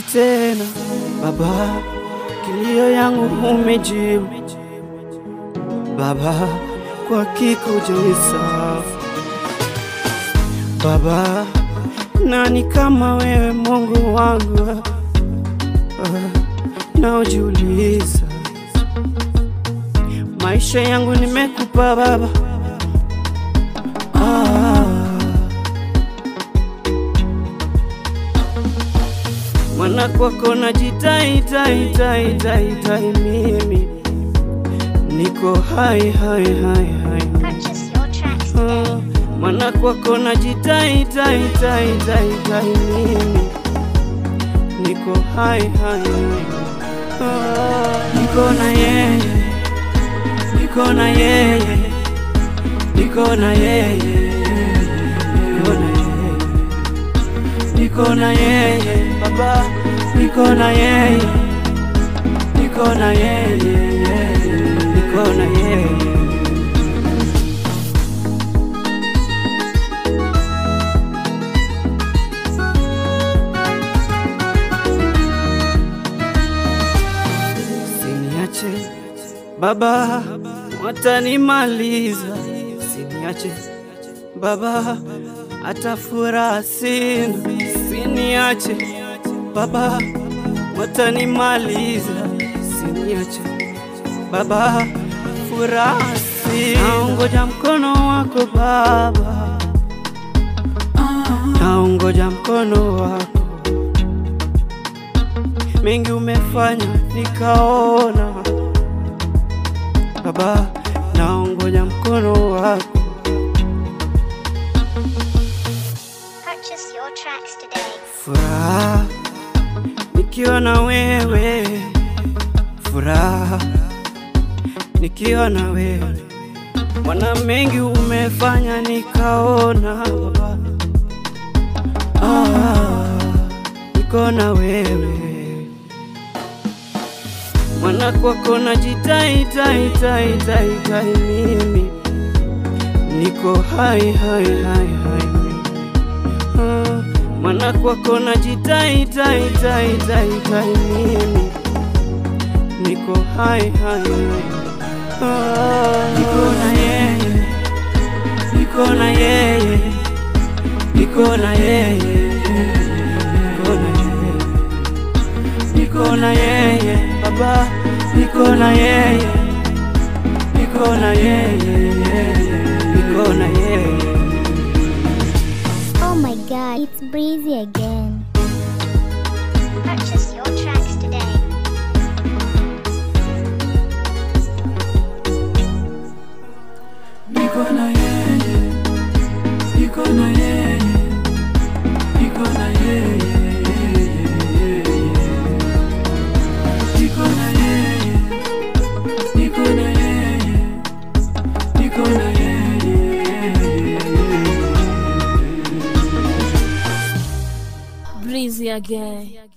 tena Baba, kilio yangu umejibu Baba, kwa kikujuisa Baba, nani kama wewe Mungu wangu Ah, naojiuliza maisha yangu nimekupa Baba ah. Mwana kwako najitai tai tai tai tai mimi niko hai hai hai hai Purchase your tracks Ah, today. Mwana kwako najitai tai tai tai tai mimi niko hai hai hai Ah, niko na yeye niko na yeye niko na yeye niko na yeye niko na yeye baba niko na yeye niko na yeye niko na yeye Usiniache baba, watanimaliza. Usiniache baba, hata furaha sina. Usiniache baba, watanimaliza. Usiniache baba, furaha sina. Naongoja mkono wako baba, naongoja mkono wako mengi umefanya nikaona baba, naongoja mkono wako. Purchase your tracks today. Furaha nikiwa na wewe, furaha nikiwa na wewe. Mwana mengi umefanya nikaona baba, ah, niko na wewe mwana kwako najitai tai tai tai tai mimi niko hai hai hai hai Ah, mwana kwako najitai tai tai tai tai mimi niko hai hai hai Ah, niko na yeye niko na yeye niko na yeye niko na yeye niko na yeye baba, niko na yeye, niko na yeye, niko na yeye. Oh my god, it's breezy again. Purchase your tracks today. Niko na yeye, niko na yeye, niko na yeye, niko na yeye, niko na yeye, niko na yeye. Breezy again.